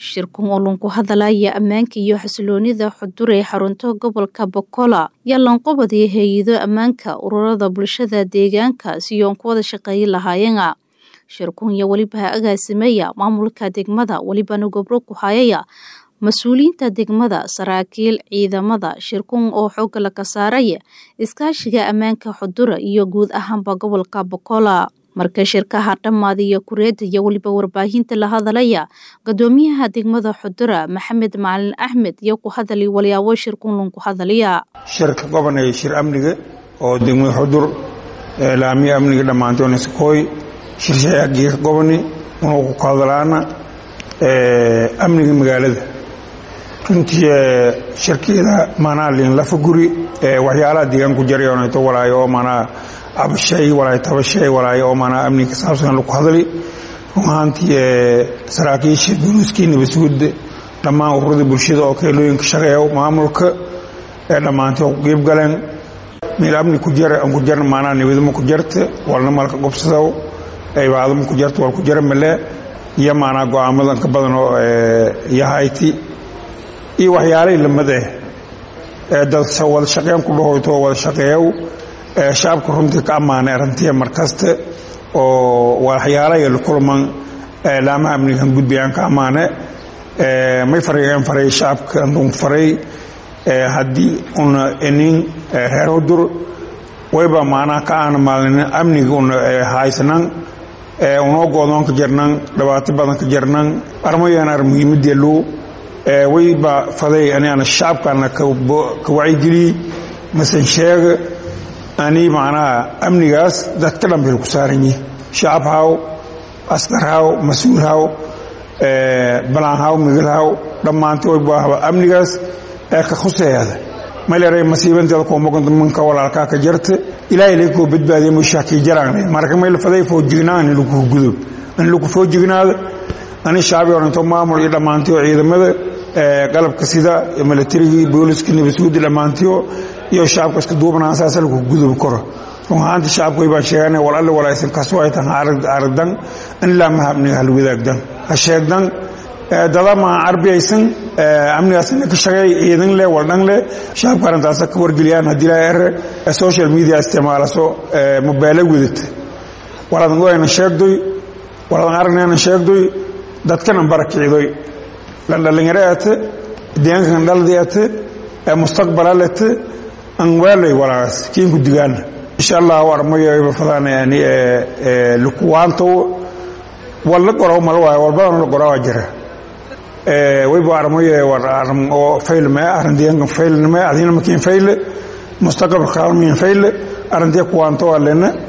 shirkan oo lunku hadalaya ammaanka iyo xasiloonida xudur ee xarunta gobolka bokola yaa lanqobadii hay-ado ammaanka ururada bulshada deegaanka siyoon ku wada shaqeeyi lahaayeena shirkun iyo weliba ha agaasimeeya maamulka degmada welibana gobro ku hayaya mas-uuliyiinta degmada saraakiil ciidamada shirkun oo xooga laga saaraya iskaashiga ammaanka xudura iyo guud ahaanba gobolka bokola marka shirkaha dhammaadiyo kureeda iyo weliba warbaahinta la hadalaya gadoomiyaha degmada xudura maxamed macalin axmed iyo ku hadali walyaabo shirkun lunku hadaliya shirka gobanaya shir amniga oo degmada xudur laamiya amniga dhammaantoona sakooy shirshayaagii goboni unuu ku hadalaana amniga magaalada runtii shirkeeda maanaa liinlafa guri waxyaalaha deegaan ku jaray oonayto walaayo oo maanaa abashay walaayo tabashay walaayo oo maanaa amniga ka saabsan lagu hadli run ahaantii saraakiisha booliiskii nabadsuguda dhammaan ururada bulshada oo keelooyinka shaqeeya maamulka ee dhammaantay oo ku qiib galeen meel amni ku jara aan ku jarna maanaa nabadama ku jarta walna malka gobsadow cibaadama ku jarta wal ku jara male iyo maanaa go-aamadan ka badan oo yahayti iyo waxyaalay lamade dad wada shaqeyn ku dhahoyto wada shaqeeyow shacabka runtii ka ammaanay arrintiya markaste oo waxyaalaya la kulman laamaha amnigan gudbayaan ka ammaane may farayeen faray shacabka andun faray haddii una inin reer hudur wayba maanaa ka aana maalin amniga una haysanan unoo goodoon ka jarnan dhibaato badan ka jarnan armayaan ar muhiimadeelu wayba faday aniana shacabkana ka wacyigeliy masan sheega ani macnaha amnigaas dadka dhan bay ku saaran yihin shacab haw askar haw mas-uul haw balaan haw migil haw dhammaanta wayba amnigaas ee ka khuseeyada mayleeray masiibanteeda kuumagonta manka walaalkaa ka jarta ilaahay laga koo badbaadiya mushaakii jaraanay marka mayl faday foojignaa ani lagu gudo ani lagu foojignaada ani shacbi oranto maamul iyo dhammaantiyo ciidamada qalabka sida milatarigii booliskii nabadsuudi dhammaantiyo iyo shacabka iska duubnaan saasa lagu gudubi karo run ahaanti shacabka way baan sheegana wal alle walaysan kaasoo ay tan aradan in laamaha amniga hal wadaagdan ha sheegdan dadama carbiyaysan amnigaasna ka shaqeey ciidan leh waldhan leh shacabka arrintaasa ka wargeliyaan haddii laa ere social media isticmaalaso mobailo wadata waladan goyna sheegdoy waladan aragnayna sheegdoy dadkana barakicidoy lan dhalinyaro ate deegaankan dhaldi ate mustaqbala lete an waalay walaas kiinku digaana insha allah armayba fadaan yani lukuwaantow walla gorow mal waayo walbadan la goraa jira wayba armaye war aram oo faylme arin deegaankan faylnime adina makiin fayle mustaqbalka kalmiin fayle arintiya kuwaanto alena